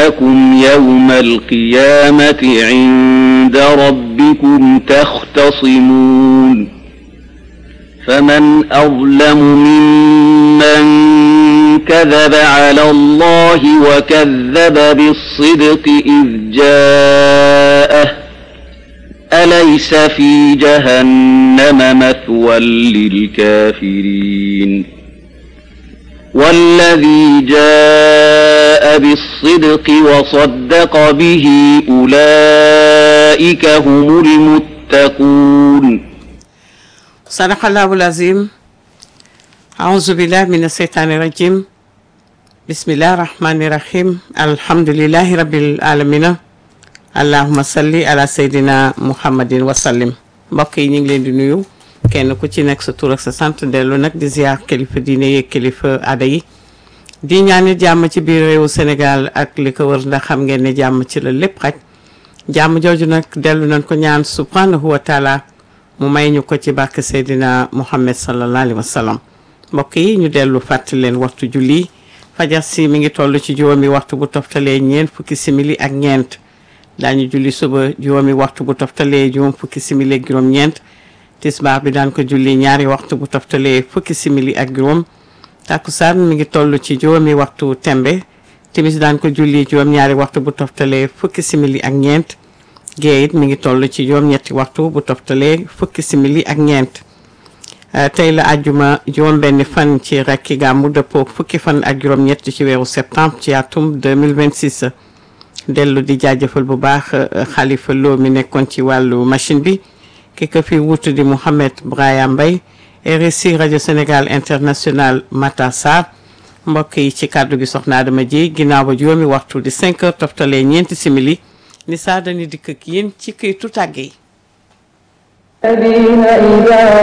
لكم يوم القيامة عند ربكم تختصمون فمن أظلم ممن كذب على الله وكذب بالصدق إذ جاءه أليس في جهنم مثوى للكافرين والذي جاء بالصدق وصدق به أولئك هم المتقون صدق الله العظيم أعوذ بالله من الشيطان الرجيم بسم الله الرحمن الرحيم الحمد لله رب العالمين allahuma salli ala seydina muhammadin wasallim mbokk yi ñu ngi leen di nuyu kenn ku ci nekk sa tur ak sa sant dellu nag di ziar kilifa diine yeeg kilifa aada yi di ñaanit jàmm ci biir réewu Sénégal ak li ko wër ndax xam ngeen ne jàmm ci la lépp xaj jàmm jooju nag dellu nañ ko ñaan subhanahu wa taala mu may ñu ko ci barke seydina muhammad sallallahu alayhi wa sallam mbokk yi ñu dellu fàttali leen waxtu julli fajar si mi ngi toll ci juróomi waxtu bu toftalee ñeent fukki simili ak ñeent daañu julli suba juróomi waxtu bu toftalee juróom fukki simili ak juróom-ñeent tisbaar bi daan ko julli ñaari waxtu bu toftalee fukki simili ak juróom takkusaan mi ngi toll ci juróomi waxtu tembe timis daan ko julli juróom-ñaari waxtu bu toftalee fukki simili ak ñeent gée it mi ngi toll ci juróom-ñetti waxtu bu toftalee fukki simili ak ñeent tey la àjjuma juróom-benni fan ci rekki gàmmu dëppoo fukki fan ak juróom-ñett ci weeru septembre ci atum 2026 dellu di jaajëfal bu baax xalifa loo mi nekkoon ci wàllu machine bi ki ko fi wutu di Mouhamed Braya Mbaye RSI rajo Sénégal international Mata Sarr mbokk yi ci kàddu gi soxna Adama ji ginnaaw ba juróomi waxtu di 5 heures toftalee ñeenti simili ni saa dañu dikk ak yéen ci këytu tàgge yi